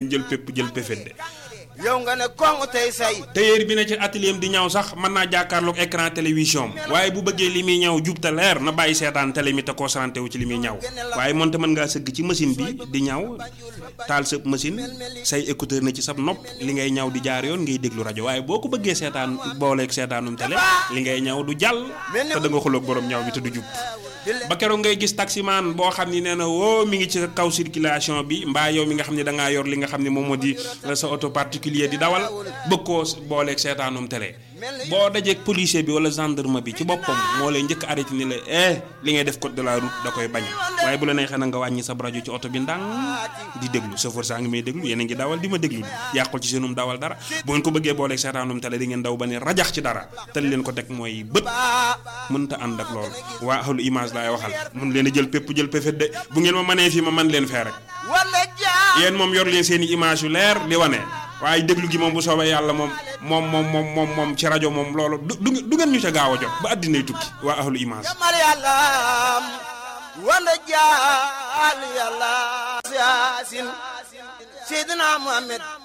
jël pépp jël péfét de yow nga ne kong tey say tailleur bi ne ci atelier di ñaw sax mën naa jàkkaarloog écran télévision am waaye bu bëggee li muy ñaw jub te leer na bàyyi seetaan télé mi te concentré wu ci li muy ñaw waaye moonte mën ngaa sëgg ci machine bi di ñaw taal sa machine say écouteur na ci sab nopp li ngay ñaw di jaar yoon ngay déglu rajo waaye boo ko bëggee seetaan booleeg seetaanum télé li ngay ñaw du jàll te da nga xuloog borom ñaw bi te du jub ba keroog ngay gis taximaan boo xam ni nee na woo mi ngi ci kaw circulation bi mbaa yow mi nga xam ne da ngaa yor li nga xam ne moom moo di sa auto particulier di dawal bëgg koo booleeg seetaanum télé boo dajeeg policier bi wala gendarme bi ci boppam moo lay njëkk arrêté ni la eh li ngay def code de la route da koy bañ waaye bu la neexee na nga wàññi sa rajo ci oto bi ndànk di déglu chauffeur saa ngi may déglu yéen a ngi dawal di ma déglu yàqul ci seenum dawal dara bu ngeen ko bëggee booleeg seetaanum télé di ngeen daw ba ne rajax ci dara te li leen ko teg mooy bët mënta ànd ak loolu waa ahlu image laay waxal mun leen a jël pépp jël péfét de bu ngeen ma mënee fii ma man leen fee rek wala jaa yéen moom yor leen seen i image yu leer di wane waaye déglu gi moom bu soobee yàlla moom moom moom moom moom moom ci rajo moom loolu du du du ngeen ñu ca gaaw a jot ba àddinay tukki waa ahlu image jamal yàlla wala jaal yàlla yaasin seydina muhammad